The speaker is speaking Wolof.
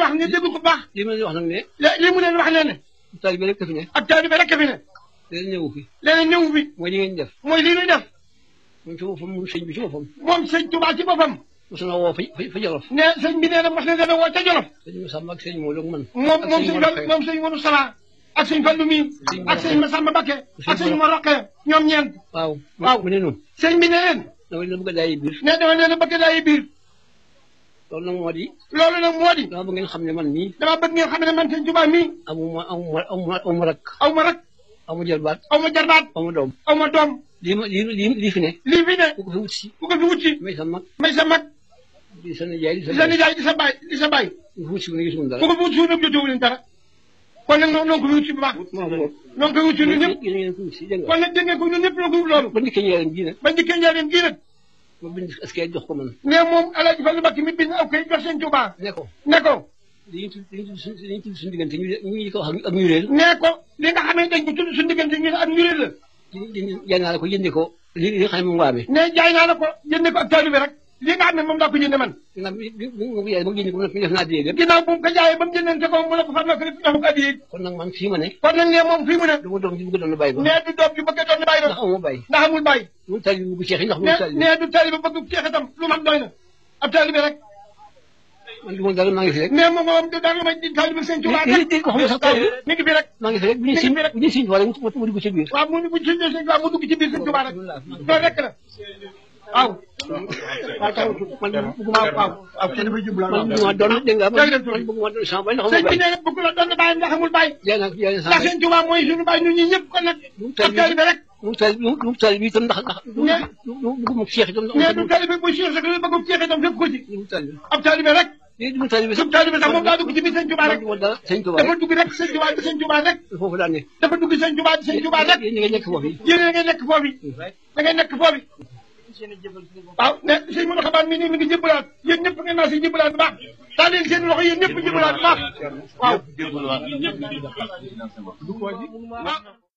wax ne dégg ko baax li ma leen wax nag ne li mu leen wax ne ne taalibe rek fi ne ak taalibe rek fi ne leen ñëwu fi leneen ñëw bi mooy li ngeen def mooy lii ñuy def moom ci boppam moom sëñ bi ci boppam moom sëñ Tuubaa ci boppam mos na woo fa fa Jolof ne sëñ bi nee na mos na dana woo ca Jolof sëñ Masamba ak sëñ Modou ak man moom ak moom sëñ sëñ Mor Fall Faye. moom sëñ Modou Sala ak sëñ Fallu mi Sëñ ak sëñ Masamba Bakke ak sëñ Mor- Mor Roqe ñoom ñeent waaw waaw. mu ne noonu sëñ bi ne leen dama leen bëgg a daay biir ne dama leen a bëgg daay biir loolu nag moo di loolu nag moo di dama bëgg ngeen xam ne man mii dama bëgg ngeen xam ne man sëñ Tuubaa mii amuma amuma amuma amuma rak aw ma rak amu jëlbaat aw ma jarbaat amu doom aw ma doom lii ma lii lii lii fi ne lii fi ne ku ko fi wut si ku ko fi wut si may sa mag may sa mag di sa nijaay di sa di sa nijaay di sa baay di sa baay ku fi wut si mu ne gisuma ku dara ko fi wut si nag jotewu leen dara kon nag noonu ko fi wut si bu baax maa ko wut noonu ko wut si ñun ñëpp yéen ngeen ko wut si dégg nga kon nag dégg ngeen ko ñun ñëpp la ko wut loolu ba ndikkee njëriñ ji nag ba ndikkee njaareem gii nag ma bind askay jox ko man ne moom Alaaji Fallu Mbàkke mi bind aw kay jox sëñ Tuubaa ne ko ne ko dañuy tudd dañuy tudd suñu dañuy tudd suñu diggante ñu ñu ñu ko wax ak ñu réer ne ko li nga xamee dañ ko tudd suñu diggante ñu ne ak njurée la jaay naa la ko jëndee ko li li nga xam ne moom waa mi ne jaay naa la ko jënde ko ak taalibe rek li nga xam ne moom daa ko jënde man ginnaaw bi bi bi ma ko jaayee ba jëndee ko nag def naa diyee lépp ginnaaw bu mu ko jaayee ba mu jëndante ko mu ne ko far na ko def jox ko addiye kon nag man fii ma ne kon nag ne moom fii mu ne du ma doom ji bëgg doon bàyyi ba ne du doom ju bëgg a doon bàyyi ndax doon amuma bàyyi ndax amul bàyyi mu tali bi bu ceex yi ndax mu ne tali ne du taalibe bëgg ceex itam lu mag doy na ab taalibe rek man du ma dara maa ngi fi rek ne moom moom da lu may di taalibe sëñ Tuubaa li rek li ko xam ne sax tali mi ngi fi rek maa ngi fi rek bu ñu si bu ñu si wala mu mu dugg ci biir waaw mu bu ci sëñ Tuubaa mu dugg ci biir sëñ Tuubaa rek loolu rek la waaw waaw taw man bëgguma waaw waaw waaw kenn dafay jublu man bëgguma doon dégg nga man man bëgguma doon sama bay ndax sëñ amuma bi bàyyi nee na bëgg la doon bàyyi ndax amul bàyyi jaay naa ko jaay naa sama ndax sëñ Tuubaa mooy suñu bàyyi ñun ñi ñëpp kon nag ab taalibe rek mu tali mu tali bi itam ndax ndax bëgguma ceex itam mais du taalibe bu Cheikh rek la bëgg ceex itam fépp ko ci mu tali ab taalibe rek lii du tali bi sub taalibe sax moom daa dugg ci biir sëñ Tuubaa rek man dara sëñ Tuubaa dafa dugg rek sëñ Tuubaa di sëñ Tuubaa rek foofu daan ne dafa dugg sëñ Tuubaa di sëñ Tuubaa rek yéen ñi nga nekk foofu yi yéen a ngay nekk foofu da ngay nekk foofu waaw ne sëñ Modou Xabaan mi nii mi ngi jëbbalaat yéen ñëpp ngeen naa si jëbbalaat bu baax taa leen seen loxo yéen ñëpp jëbbalaat bu baax waaw waaw